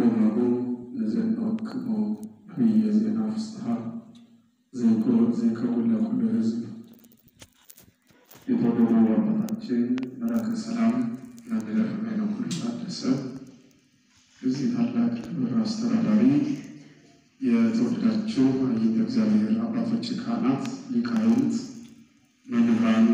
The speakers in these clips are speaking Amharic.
ወለማሁ ለዘንወክሞ አብየ ዜና ፍስሐ ዘይከውን ለኩሉ ሕዝብ የተወደዱ አባታችን መላከ ሰላም መምህር ኃይለኩሉ ታደሰ እዚህ ታላቅ ክብር አስተዳዳሪ፣ የተወደዳችሁ አይንተ እግዚአብሔር አባቶች፣ ካህናት፣ ሊቃውንት፣ መምህራን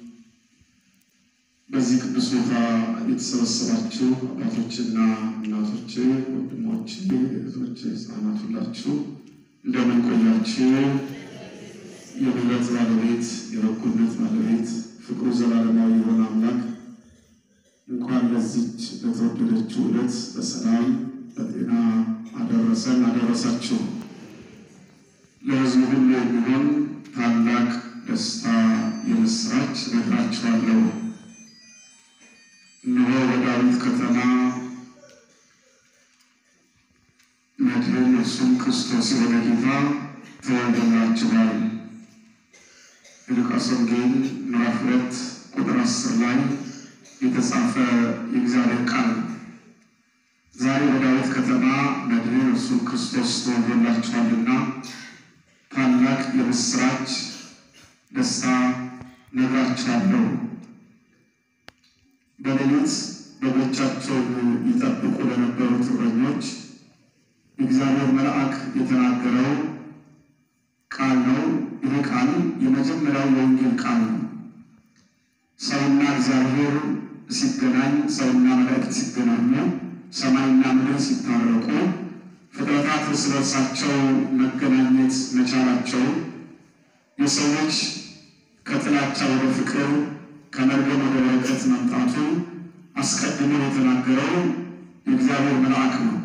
በዚህ ቅዱስ ቦታ የተሰበሰባችሁ አባቶችና እናቶች፣ ወንድሞች፣ እህቶች፣ ሕፃናት ሁላችሁ እንደምን ቆያችሁ? የምሕረት ባለቤት የበጎነት ባለቤት ፍቅሩ ዘላለማዊ የሆነ አምላክ እንኳን ለዚች ለተወደደችው ዕለት በሰላም በጤና አደረሰን አደረሳችሁ። ለሕዝቡ ሁሉ የሚሆን ታላቅ ደስታ የምስራች እነግራችኋለሁ። እነሆ በዳዊት ከተማ መድህን እርሱም ክርስቶስ የሆነ ጌታ ተወልዶላችኋል። የሉቃስ ወንጌል ምዕራፍ ሁለት ቁጥር አስር ላይ የተጻፈ የእግዚአብሔር ቃል ነው። ዛሬ በዳዊት ከተማ መድህን እርሱም ክርስቶስ ተወልዶላችኋልና ታላቅ የምስራች ደስታ ነግራችኋለሁ። በሌሊት በጎቻቸውን ይጠብቁ ለነበሩት እረኞች የእግዚአብሔር መልአክ የተናገረው ቃል ነው። ይህ ቃል የመጀመሪያው የወንጌል ቃል ነው። ሰውና እግዚአብሔር ሲገናኝ፣ ሰውና መላእክት ሲገናኙ፣ ሰማይና ምድር ሲታረቁ፣ ፍጥረታት እርስ በርሳቸው መገናኘት መቻላቸው የሰዎች ከጥላቻ ወደ ፍቅር ከመርገም ወደ በረከት መምጣቱ አስቀድሞ የተናገረው የእግዚአብሔር መልአክ ነው።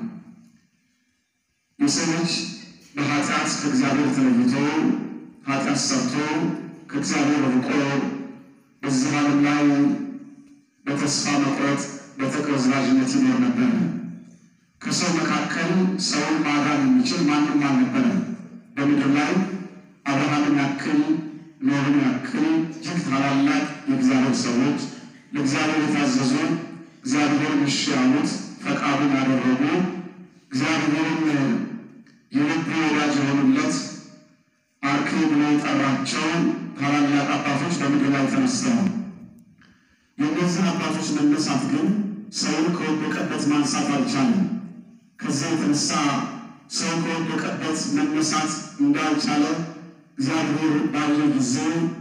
የሰው ልጅ በኃጢአት ከእግዚአብሔር ተለይቶ ኃጢአት ሰርቶ ከእግዚአብሔር ርቆ በዚህ ዓለም ላይ በተስፋ መቁረጥ በተቅበዝባዥነት ይኖር ነበር። ከሰው መካከል ሰውን ማዳን የሚችል ማንም አልነበረም። በምድር ላይ አብርሃምን ያክል ኖርን ያክል እጅግ ታላላቅ የእግዚአብሔር ሰዎች ለእግዚአብሔር የታዘዙ እግዚአብሔርን እሺ ያሉት ፈቃዱን ያደረጉ እግዚአብሔርን የልብ ወዳጅ የሆኑለት አርክ ብሎ የጠራቸው ታላላቅ አባቶች በምድር ላይ ተነስተዋል። የእነዚህ አባቶች መነሳት ግን ሰውን ከወደቀበት ማንሳት አልቻለም። ከዚያ የተነሳ ሰው ከወደቀበት መነሳት እንዳልቻለ እግዚአብሔር ባየ ጊዜ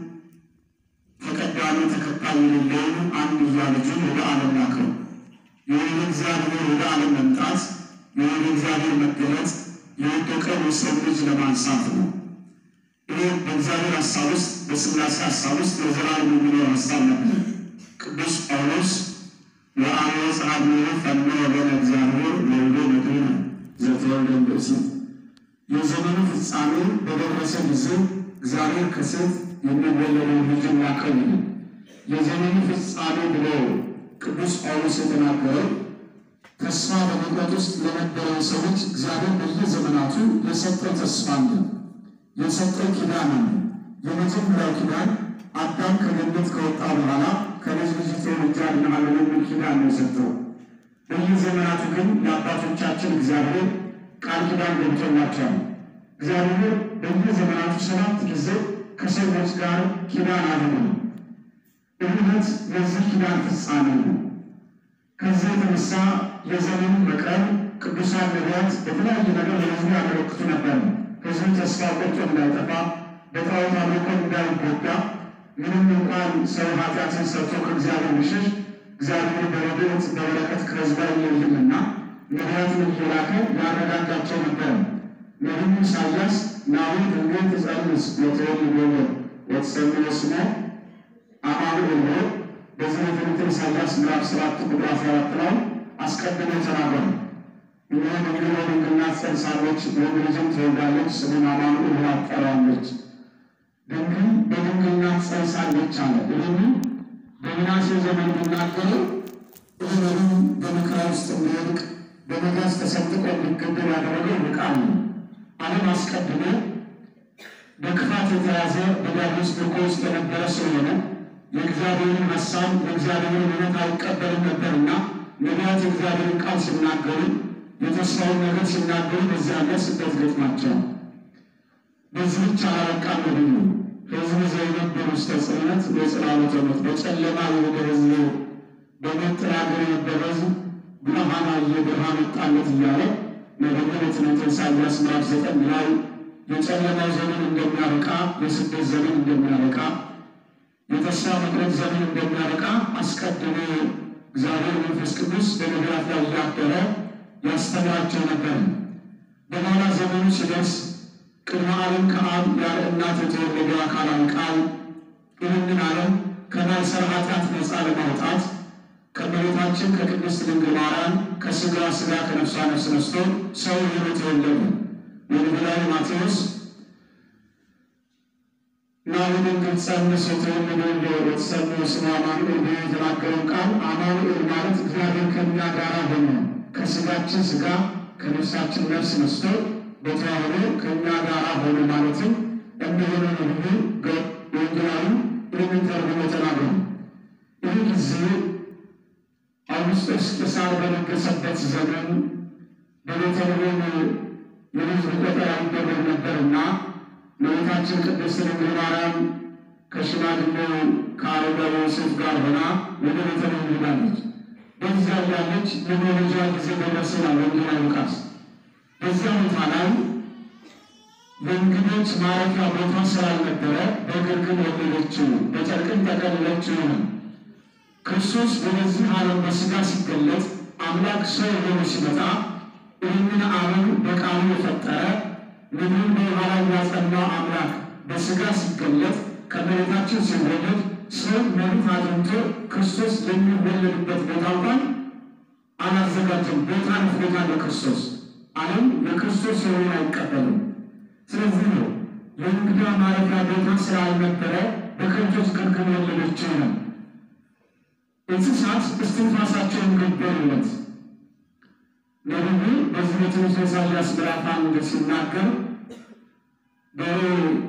ተቀዳሚ ተከታይ የሌለውን አንድያ ልጁን ወደ ዓለም ላከው። የወደ እግዚአብሔር ወደ ዓለም መምጣት የወደ እግዚአብሔር መገለጥ የወደቀው የሰው ልጅ ለማንሳት ነው። ይህ በእግዚአብሔር ሀሳብ ውስጥ በሥላሴ ሀሳብ ውስጥ ለዘላለም የሚኖር ሀሳብ ነበር። ቅዱስ ጳውሎስ ወአነ ጸሐፍነ ፈኖ በነ እግዚአብሔር ወልዶ መድኅነ ዘተወልደ እምብእሲት የዘመኑ ፍጻሜ በደረሰ ጊዜ እግዚአብሔር ከሴት የሚወለደውን ልጅ ላከው። የዘመኑ ፍጻሜ ብሎ ቅዱስ ጳውሎስ የተናገረው ተስፋ በመቁረጥ ውስጥ ለነበረው ሰዎች እግዚአብሔር በየዘመናቱ የሰጠው ተስፋ አለ፣ የሰጠው ኪዳን አለ። የመጀመሪያው ኪዳን አዳም ከገነት ከወጣ በኋላ ከልጅ ልጅ ትውልድ አድንሃለሁ የሚል ኪዳን ነው የሰጠው። በየዘመናቱ ግን የአባቶቻችን እግዚአብሔር ቃል ኪዳን ገብቶላቸዋል። እግዚአብሔር በየዘመናቱ ሰባት ጊዜ ከሰዎች ጋር ኪዳን አድርጓል። እምነት የዚህ ኪዳን ፍጻሜ ነው። ከዚህ የተነሳ የዘመኑ መቅረብ ቅዱሳን ነቢያት በተለያየ ነገር ለሕዝቡ ያመለክቱ ነበር። ሕዝቡ ተስፋ ቆርጦ እንዳይጠፋ፣ በጣዖት አምልኮ እንዳይጎዳ፣ ምንም እንኳን ሰው ኃጢአትን ሰርቶ ከእግዚአብሔር ቢሸሽ እግዚአብሔር በረድኤት በበረከት ከሕዝቡ አይለይምና ነቢያትን እየላከ ያረጋጋቸው ነበር። ነቢዩ ኢሳያስ ናሁ ድንግል ትጸንስ ወትወልድ ወልደ ወትሰምዮ ስሞ አማኑኤል ብሎ በዚህ ትንቢተ ኢሳያስ ምዕራፍ ሰባት ቁጥር አስራ አራት ላይ አስቀድሞ ተናገሩ። እነሆ ድንግል በድንግልና ትጸንሳለች፣ ወንድ ልጅም ትወልዳለች፣ ስሙን አማኑኤል ብላ ትጠራዋለች። ድንግል በድንግልና ትጸንሳለች አለ። ይህንን በምናሴ ዘመን የሚናገረው እህሉ በመከራ ውስጥ እንዲወድቅ በመጋዝ ተሰንጥቆ እንዲገደል ያደረገው ቃል ነው። ዓለም አስቀድሞ በክፋት የተያዘ በዲያብሎስ ምርኮ ውስጥ የነበረ ስለሆነ የእግዚአብሔርን ሀሳብ የእግዚአብሔርን እውነት አይቀበልም ነበርና ነቢያት የእግዚአብሔርን ቃል ሲናገሩ የተስፋውን ነገር ሲናገሩ በዚህ ያለ ስደት ገጥሟቸዋል። በዚህ ብቻ አላበቃም። ነብዩ ሕዝብ ዘይነብር ውስተ ጽልመት ወጽላሎተ ሞት፣ በጨለማ የሄደ ሕዝብ በመጠር ሀገር የነበረ ሕዝብ ብርሃን አየ፣ ብርሃን ወጣለት እያለ ነብዩ በትንቢተ ኢሳይያስ ምዕራፍ ዘጠኝ ላይ የጨለማው ዘመን እንደሚያበቃ፣ የስደት ዘመን እንደሚያበቃ፣ የተስፋ መቁረጥ ዘመን እንደሚያበቃ አስቀድሞ እግዚአብሔር መንፈስ ቅዱስ በነቢያት ላይ እያደረ ያስተምራቸው ነበር። በኋላ ዘመኑ ሲደርስ ቅድመ ዓለም ከአብ ያለ እናት የተወለደ አካላዊ ቃል ይህንን ዓለም ከማይሰራ ኃጢአት ነፃ ለማውጣት ከእመቤታችን ከቅድስት ድንግል ማርያም ከሥጋ ሥጋ ከነፍሷ ነፍስ ነስቶ ሰው ሆኖ ተወለደ። ወንጌላዊ ማቴዎስ ናሁ ድንግል ጸንስ የተወለደ እንደወት ሰኞ ስሙ አማኑኤል ብሎ የተናገረው ቃል አማኑኤል ማለት እግዚአብሔር ከእኛ ጋር ሆኖ ከሥጋችን ሥጋ ከነፍሳችን ነፍስ ነስቶ በተዋህዶ ከእኛ ጋር ሆኖ ማለትም እንደሆነ ነብዩ ወንጌላዊ ይህንን ተርጉሞ ተናግሯል። ይህ ጊዜ አውግስጦስ ቄሳር በነገሰበት ዘመን በቤተልሔም የሕዝብ ቆጠራ ይደረግ ነበርና እመቤታችን ቅድስት ድንግል ማርያም ከሽማግሌው ከአረጋዊ ዮሴፍ ጋር ሆና ወደ ቤተልሔም ሄዳለች። በዚያ ያለች የመውለጃ ጊዜ ደረሰ ይላል ወንጌላዊ ሉቃስ። በዚያ ቦታ ላይ የእንግዶች ማረፊያ ቦታ ስላልነበረ በግርግም ወለደችው፣ በጨርቅም ጠቀለለችው ነው። ክርስቶስ ወደዚህ ዓለም በሥጋ ሲገለጥ አምላክ ሰው ሆኖ ሲመጣ ይህንን ዓለም በቃሉ የፈጠረ ምድርን በውኃ ላይ ያጸናው አምላክ በሥጋ ሲገለጥ ከመሬታችን ሲወለድ ሰው መሬት አግኝቶ ክርስቶስ የሚወለድበት ቦታ እንኳን አላዘጋጀም። ቦታ ንፍጎታል ለክርስቶስ ዓለም የክርስቶስ የሆኑን አይቀበልም። ስለዚህ ነው የእንግዳ ማረፊያ ቦታ ስላልነበረ በከብቶች ግርግም ወለደችው ነው። እንስሳት እስትንፋሳቸውን ገበሩለት። ነቢዩ በዚህ በትንቢተ ኢሳይያስ ምዕራፍ አንድ ሲናገር በሬ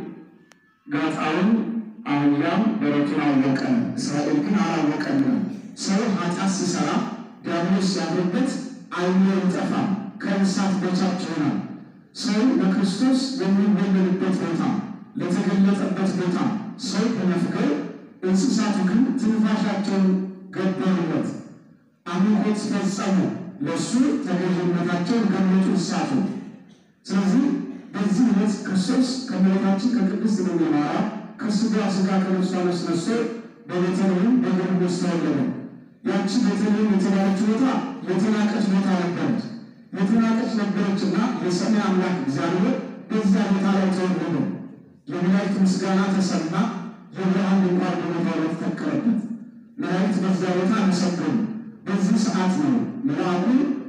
ጋጣውን አህያም በረቱን አወቀ፣ እስራኤል ግን አላወቀም። ሰው ኃጢአት ሲሰራ ዲያብሎስ ሲያድርበት ዓይኑ ይጠፋል፣ ከእንስሳት በታች ይሆናል። ሰው ለክርስቶስ የሚወለድበት ቦታ ለተገለጠበት ቦታ ሰው በመፍቀር እንስሳቱ ግን ትንፋሻቸውን ገበሩለት፣ አምልኮት ፈጸሙ፣ ለእሱ ተገዥነታቸውን ገለጡ እንስሳቱ። ስለዚህ በዚህ ዕለት ክርስቶስ ከእመቤታችን ከቅድስት ድንግል ማርያም ከሥጋ ሥጋ ከነፍሷ ነፍስ ነስቶ በቤተልሔም በግርግም ውስጥ ተወለደ። ያቺ ቤተልሔም የተባለች ቦታ የተናቀች ቦታ ነበረች። የተናቀች ነበረችና የሰማይ አምላክ እግዚአብሔር በዚያ ቦታ ላይ ተወለደ። የመላእክት ምስጋና ተሰማ። የብርሃን ድንኳን በቦታው ላይ ተተከለበት። መላእክት በዚያ ቦታ አመሰገኑ። በዚህ ሰዓት ነው መልአኩ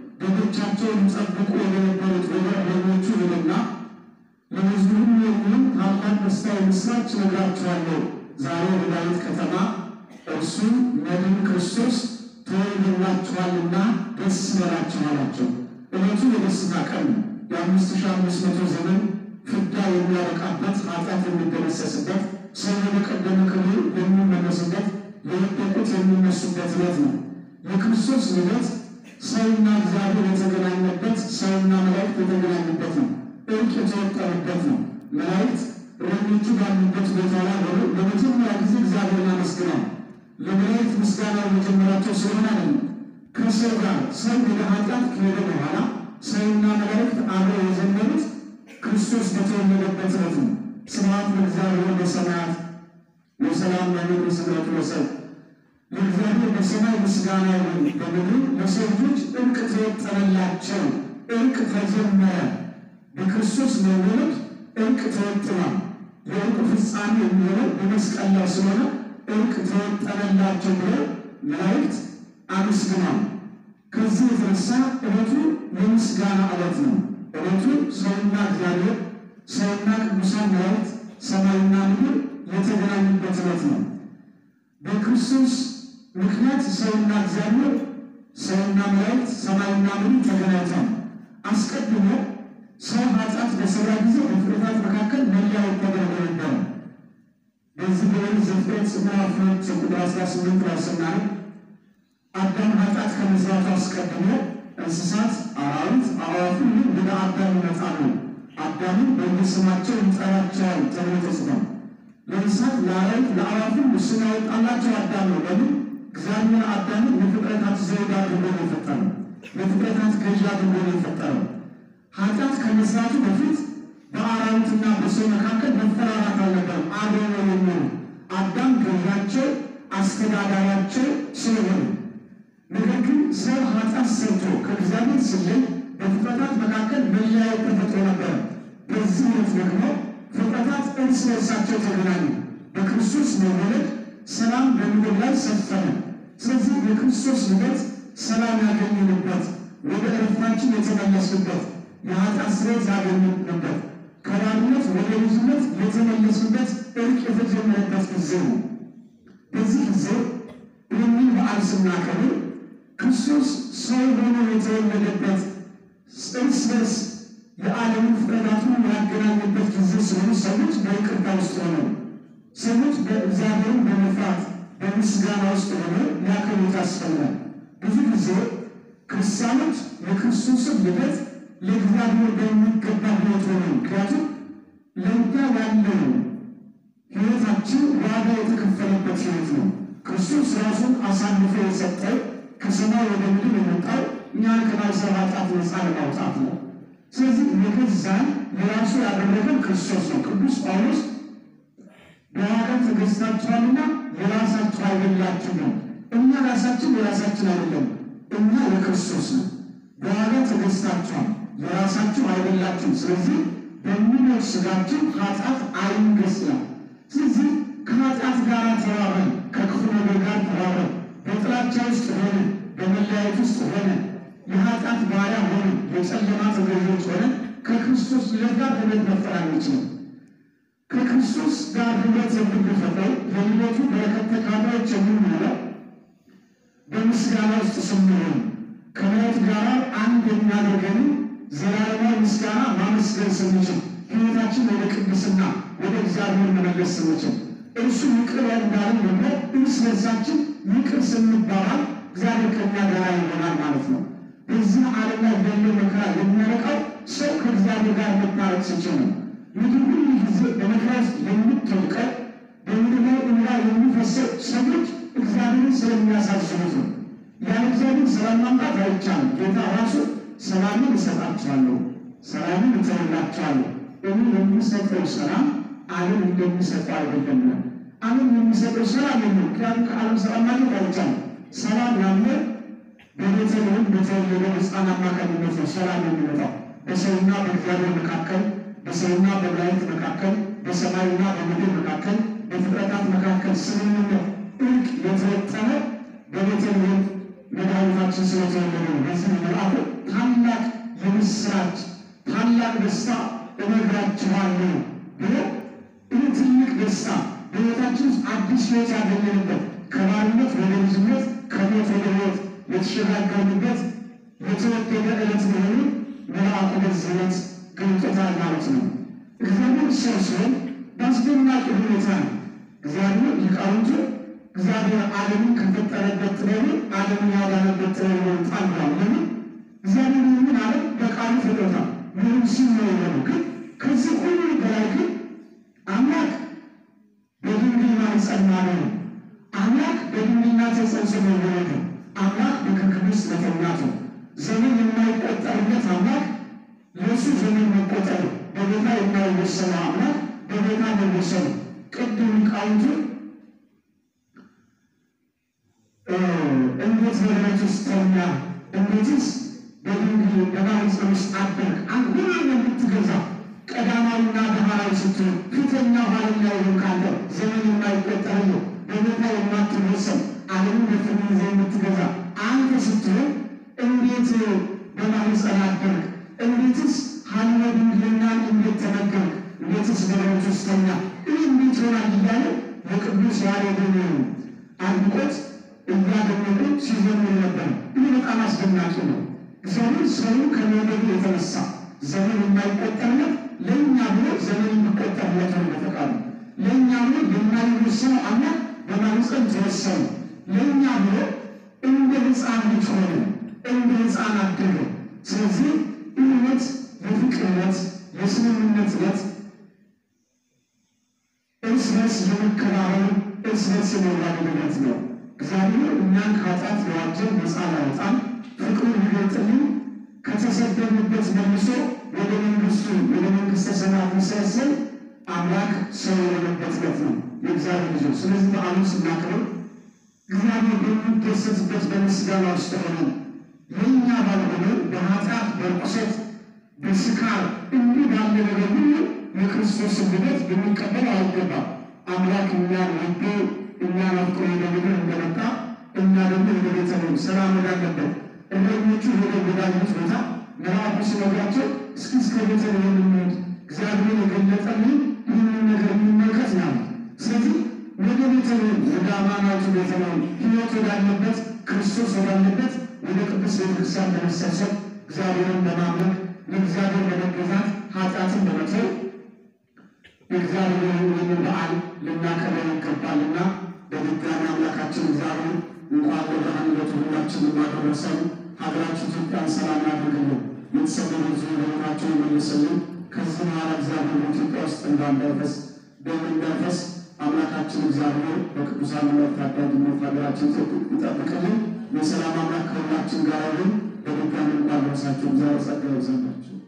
በጎቻቸውን ይጠብቁ የነበሩት ወደ እረኞቹ ሄደና ለሕዝቡ ሁሉ የሚሆን ታላቅ ደስታ የምሥራች እነግራችኋለሁ፣ ዛሬ በዳዊት ከተማ እርሱ መድኃኒነ ክርስቶስ ተወልዶላችኋልና ደስ ይበላችሁ አላቸው። ዕለቱ የደስታ ቀን ነው። የአምስት ሺህ አምስት መቶ ዘመን ፍዳ የሚያበቃበት ኃጢአት የሚደመሰስበት ሰው ወደ ቀደመ ክብሩ የሚመለስበት የወደቁት የሚነሱበት ዕለት ነው። የክርስቶስ ልደት ሰውና እግዚአብሔር የተገናኘበት ሰውና መላእክት የተገናኙበት ነው። እርቅ የተወጠረበት ነው። መላእክት እረኞቹ ባሉበት ቦታ ላይ ሆኖ ለመጀመሪያ ጊዜ እግዚአብሔርን አመስግነዋል። ለመላእክት ምስጋና የመጀመሪያቸው ስለሆነ አይደለም። ከሰው ጋር ሰው ወደ ኃጢአት ከሄደ በኋላ ሰውና መላእክት አብረው የዘመሩት ክርስቶስ በተወለደበት ዕለት ነው። ስብሐት ለእግዚአብሔር በሰማያት ወሰላም በምድር ስምረቱ ለሰብእ ለእግዚአብሔር በሰማይ ምስጋና ይሁን፣ በምድር ለሰው ልጆች እርቅ ተወጠረላቸው። እርቅ ተጀመረ። በክርስቶስ መወለድ እርቅ ተወጥኗል። የእርቁ ፍጻሜ የሚሆነው በመስቀል ላይ ስለሆነ እርቅ ተወጠረላቸው ብለው መላእክት አመስግኗል። ከዚህ የተነሳ ዕለቱ የምስጋና ዕለት ነው። ዕለቱ ሰውና እግዚአብሔር ሰውና ቅዱሳን መላእክት ሰማይና ምድር የተገናኙበት ዕለት ነው። በክርስቶስ ምክንያት ሰውና እግዚአብሔር ሰውና መላእክት ሰማይና ምድር ተገናኝተዋል። አስቀድሞ ሰው ኃጢአት በሠራ ጊዜ በፍጥረታት መካከል መለያየት ተደርጎ ነበረ። በዚህ በኦሪት ዘፍጥረት ምዕራፍ ሁለት ቁጥር አስራ ስምንት ላይ ስናነብ አዳም ኃጢአት ከመስራቱ አስቀድሞ እንስሳት፣ አራዊት፣ አዕዋፍ ሁሉ ወደ አዳም ይመጣሉ። አዳምን በየስማቸው ይጠራቸዋል ተብሎ ተጽፏል። ለእንስሳት፣ ለአራዊት፣ ለአዕዋፍ ሁሉ ስም ያወጣላቸው አዳም ነው። ለምን? እግዚአብሔር አዳምን የፍጥረታት ዘውድ አድርጎ ነው የፈጠረው። የፍጥረታት ገዥ አድርጎ ነው የፈጠረው። ኃጢአት ከመስራቱ በፊት በአራዊትና በሰው መካከል መፈራራት አልነበረም። አብረው ነው የሚሆኑ አዳም ገዣቸው አስተዳዳሪያቸው ስለሆነ ነገር ግን ሰው ኃጢአት ሰርቶ ከእግዚአብሔር ሲለይ በፍጥረታት መካከል መለያየት ተፈጥሮ ነበረ። በዚህ ዕለት ደግሞ ፍጥረታት እርስ በርሳቸው ተገናኙ። በክርስቶስ መወለድ ሰላም በምድር ላይ ሰፈነ። ስለዚህ የክርስቶስ ልደት ሰላም ያገኘንበት፣ ወደ ዕረፍታችን የተመለስንበት፣ የኃጢአት ስርየት ያገኘንበት፣ ከባርነት ወደ ልጅነት የተመለስንበት እርቅ የተጀመረበት ጊዜ ነው። በዚህ ጊዜ ይህንን በዓል ስናከብር ክርስቶስ ሰው ሆኖ የተወለደበት እርስ በርስ የዓለምን ፍጥረታቱን ያገናኘበት ጊዜ ስለሆኑ ሰዎች በይቅርታ ውስጥ ሆነው ሰዎች በእግዚአብሔርን በመፍራት በምስጋና ውስጥ ሆነው ሊያከብሩት ያስፈልጋል። ብዙ ጊዜ ክርስቲያኖች የክርስቶስን ልደት ለእግዚአብሔር በሚገባ ሕይወት ሆነ ምክንያቱም ለእኛ ያለው ሕይወታችን ዋጋ የተከፈለበት ሕይወት ነው። ክርስቶስ ራሱን አሳልፎ የሰጠው ከሰማይ ወደ ምድር የመጣው እኛን ከማይሰራ ኃጢአት ነፃ ለማውጣት ነው። ስለዚህ የገዛን የራሱ ያደረገን ክርስቶስ ነው። ቅዱስ ጳውሎስ በዋጋ ተገዝታችኋልና የራሳችሁ አይደላችሁ ነው። እኛ ራሳችን የራሳችን አይደለም፣ እኛ የክርስቶስ ነው። በዋጋ ተገዝታችኋል፣ የራሳችሁ አይደላችሁ። ስለዚህ በሚኖር ሥጋችሁ ኃጢአት አይንገስ ይላል። ስለዚህ ከኃጢአት ጋር ተባብረን ከክፉ ነገር ጋር ተባብረን በጥላቻ ውስጥ ሆነ በመለያየት ውስጥ ሆነ የኃጢአት ባሪያ ሆነ የጨለማ ተገዢዎች ሆነ ከክርስቶስ ልደት ጋር ህብረት መፍጠር አንችልም። ከክርስቶስ ጋር ህብረት የምንፈጥረው የልደቱ በረከት ተካፋዮች የምንሆነው በምስጋና ውስጥ ስንሆን ከመሬት ጋር አንድ የሚያደርገን ዘላለማዊ ምስጋና ማመስገን ስንችል ሕይወታችን ወደ ቅድስና ወደ እግዚአብሔር መመለስ ስንችል እርሱ ይቅር እንዳለን ደግሞ እርስ በርሳችን ይቅር ስንባባል እግዚአብሔር ከእኛ ጋር ይሆናል ማለት ነው። በዚህ ዓለም ላይ ያለው መከራ የሚያረቃው ሰው ከእግዚአብሔር ጋር መታረቅ ሲችል ነው። ምድር ሁሉ ጊዜ በመከራ ውስጥ የምትወድቀው በምድር ላይ እንባ የሚፈሰው ሰዎች እግዚአብሔርን ስለሚያሳዝኑት ነው። ያለ እግዚአብሔር ሰላም ማምጣት አይቻልም። ጌታ ራሱ ሰላምን እሰጣችኋለሁ፣ ሰላምን እተውላችኋለሁ፣ እኔ የሚሰጠው ሰላም ዓለም እንደሚሰጠው አይደለም። ዓለም የሚሰጠው ሰላም የለም። ምክንያቱም ከዓለም ሰላም ማግኘት አይቻልም። ሰላም ያለ በቤተልሔም በተወለደው ሕፃን አማካኝነት ነው ሰላም የሚመጣው በሰውና በእግዚአብሔር መካከል በሰውና በመላእክት መካከል በሰማይና በምድር መካከል በፍጥረታት መካከል ስምምነት እርቅ የተወጠነ በቤተልሔም መድኃኒታችን ስለተወለደ ነው። በዚህ መልአኩ ታላቅ የምስራች ታላቅ ደስታ እነግራችኋለሁ ብሎ ይህ ትልቅ ደስታ በሕይወታችን ውስጥ አዲስ ሕይወት ያገኘንበት ከባርነት ወደ ልጅነት ከሞት ወደ ሕይወት የተሸጋገርንበት የተወደደ ዕለት መሆኑን መልአኩ በዚህ ዕለት ገልጦታል ማለት ነው። እግዚአብሔር ሰው ሲሆን በአስደናቂ ሁኔታ ነው። እግዚአብሔር ሊቃውንቱ እግዚአብሔር ዓለምን ከፈጠረበት ጥበቡ ዓለምን ያዳነበት ጥበቡ ይወጣል ብሏል። ለምን እግዚአብሔር ይህንን ዓለም በቃሉ ፈጥሮታል። ምንም ሲል ነው የሆኑ ግን ከዚህ ሁሉ በላይ ግን አምላክ በድንግል ማኅፀን ማደሩ፣ አምላክ በድንግልና ተጸንሶ መወለዱ፣ አምላክ በክርክብ ውስጥ መተኛቱ፣ ዘመን የማይቆጠርለት አምላክ ለእሱ ዘመን መቆጠሩ፣ በቦታ የማይወሰነው አምላክ በቦታ መወሰኑ ቅድም ሊቃውንቱ እንዴት በደረት ውስጥ ተኛ፣ እንዴትስ በድንግል በማኅፀን ውስጥ አደርግ አንዱ የምትገዛ ቀዳማዊና ዳህራዊ ስትሆን ፊተኛ ኋለኛ ይሆን ካለ ዘመን የማይቆጠርልህ በቦታ የማትወሰን ዓለምን በፍርድ ይዘህ የምትገዛ አንተ ስትሆን እንዴት በማኅፀን አደርግ? እንዴትስ ሀልመ ድንግልናን እንዴት ተመገብክ? እንዴትስ በደረት ውስጥ ተኛ? ይህ እንዴት ይሆናል እያለ የቅዱስ ያሬድን አድቆት እያደነቁ ሲዘምሩ ነበር። ይህ በጣም አስደናቂ ነው። እግዚአብሔር ሰውን ከመውደዱ የተነሳ ዘመን የማይቆጠርለት ለእኛ ብሎ ዘመን የሚቆጠርለት ነው። በፈቃዱ ለእኛ ብሎ የማይወሰነው አምላክ በማኅፀን ተወሰነ። ለእኛ ብሎ እንደ ሕፃን ልጅ ሆነ። እንደ ሕፃን አደገ። ስለዚህ እምነት የፍቅር ዕለት፣ የስምምነት ዕለት፣ እርስ በርስ የመከባበር እርስ በርስ የመዋደድ ዕለት ነው። እግዚአብሔር እኛን ከኃጢአት ለዋጀን ነፃ ላወጣን ፍቅሩን ሊገልጥልን ከተሰደድንበት መልሶ ወደ መንግስቱ ወደ መንግስተ ሰማያት ሊሰበስብ አምላክ ሰው የሆነበት ዕለት ነው የእግዚአብሔር ልጆች። ስለዚህ በዓሉን ስናከብር እግዚአብሔር በሚደሰትበት በምስጋና ውስጥ ሆነን የእኛ ባልሆነ በኃጢአት በርኩሰት በስካር እንዲህ ባለ ነገር ሁሉ የክርስቶስን ልደት ልንቀበል አይገባም። አምላክ እኛን ወዶ እኛን አፍቅሮ ወደ ምድር እንደመጣ እኛ ደግሞ ወደ ቤተልሔም ሰላም ወዳለበት እረኞቹ ወደ ወዳጁት ቦታ መልአኩ ሲነግራቸው እስኪ እስከ ቤተልሔም እንሂድ እግዚአብሔር የገለጠልን ይህንን ነገር የሚመለከት ነው። ስለዚህ ወደ ቤተልሔም ወደ አማናዊቱ ቤተልሔም ሕይወት ወዳለበት ክርስቶስ ወዳለበት ወደ ቅዱስ ቤተክርስቲያን ለመሰብሰብ እግዚአብሔርን ለማምለክ ለእግዚአብሔር ለመገዛት ኃጢአትን ለመተው የእግዚአብሔር ይህንን በዓል ልናከብር ይገባልና በድጋሚ አምላካችን እግዚአብሔር እንኳን ለብርሃነ ልደቱ ሁላችንም አደረሰን። ሀገራችን ኢትዮጵያን ሰላም ያድርግልን። የተሰደዱ ሕዝብ በቤታቸው ይመልስልን። ከዚህ በኋላ እግዚአብሔር በኢትዮጵያ ውስጥ እንዳንዳይፈስ ደም እንዳይፈስ አምላካችን እግዚአብሔር በቅዱሳን መላእክት ታዳጊነት ሀገራችን ኢትዮጵያ ይጠብቅልን። የሰላም አምላክ ከሁላችን ጋር ይሁን። በድጋሚ እንኳን አደረሳችሁ። እግዚአብሔር ጸጋ ይብዛላችሁ።